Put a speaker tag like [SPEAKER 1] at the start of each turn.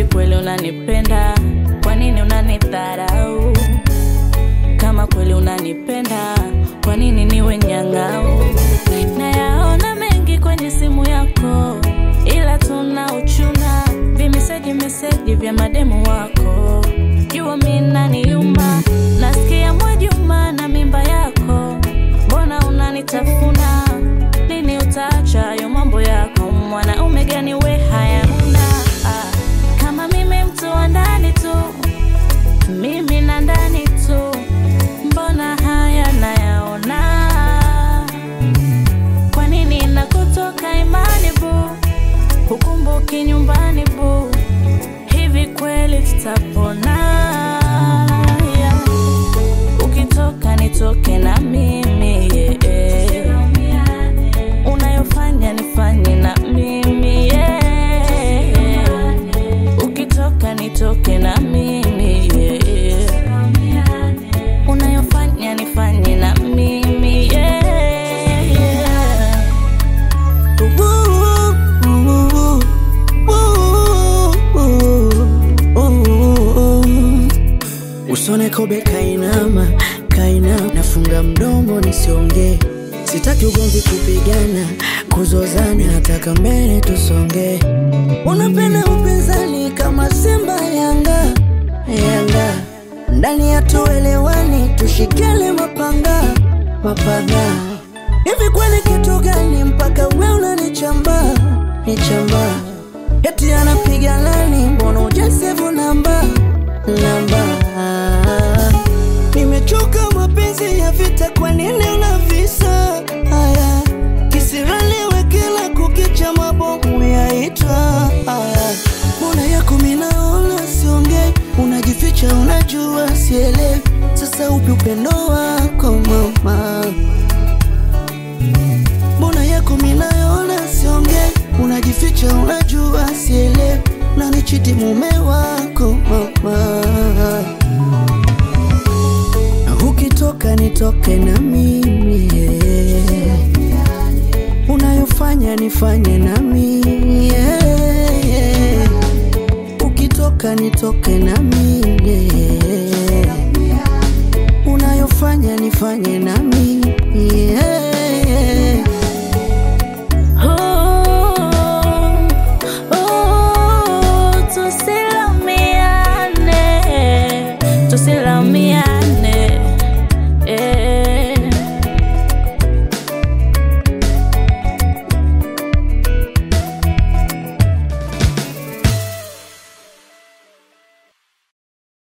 [SPEAKER 1] Hivi kweli unanipenda? Kwa nini unanidharau? Kama kweli unanipenda, kwa nini niwe nyang'au? Nayaona mengi kwenye simu yako, ila tuna uchuna vimeseji meseji vya mademu wako. Jua mi naniuma, nasikia Mwajuma na mimba yako, mbona unanitafuna? Lini utaacha hayo mambo yako? Mwanaume gani we haya huna? Ah, kama mimi mtu wa ndani tu, mimi na ndani tu, mbona haya nayaona? Kwa nini nakutoka imani bu, hukumbuki nyumbani bu, hivi kweli tutapona? Yeah. Ukitoka nitoke na mimi yeah. Unayofanya nifanye na mimi yeah. Ukitoka nitoke na mimi yeah. Unayofanya nifanye na mimi yeah.
[SPEAKER 2] Usone kobe kainama, kainama, nafunga mdomo nisiongee. Sitaki ugomvi, kupigana, kuzozana, nataka mbele tusonge. Unapenda upinzani kama Simba Yanga, Yanga ndani ya tuelewani, tushikele mapanga, mapanga. Hivi kwani kitu gani mpaka we unanichamba, nichamba? Eti anapiga lani, mbona ujasevu namba, namba? Nimechoka mapenzi ya vita, kwa nini unavisa haya? Kisiraliwe kila kukicha, mabomu yaitwa haya. Mbona yako minaona siongei, unajificha, unajua sielewi. Sasa upi upendo wako mama? Mbona yako minaona siongei, unajificha, unajua sielewi. Nanichiti mume wako mama Ukitoka nitoke na mimi yeah. Unayofanya nifanye na mimi yeah. Ukitoka nitoke na mimi yeah. Unayofanya nifanye na mimi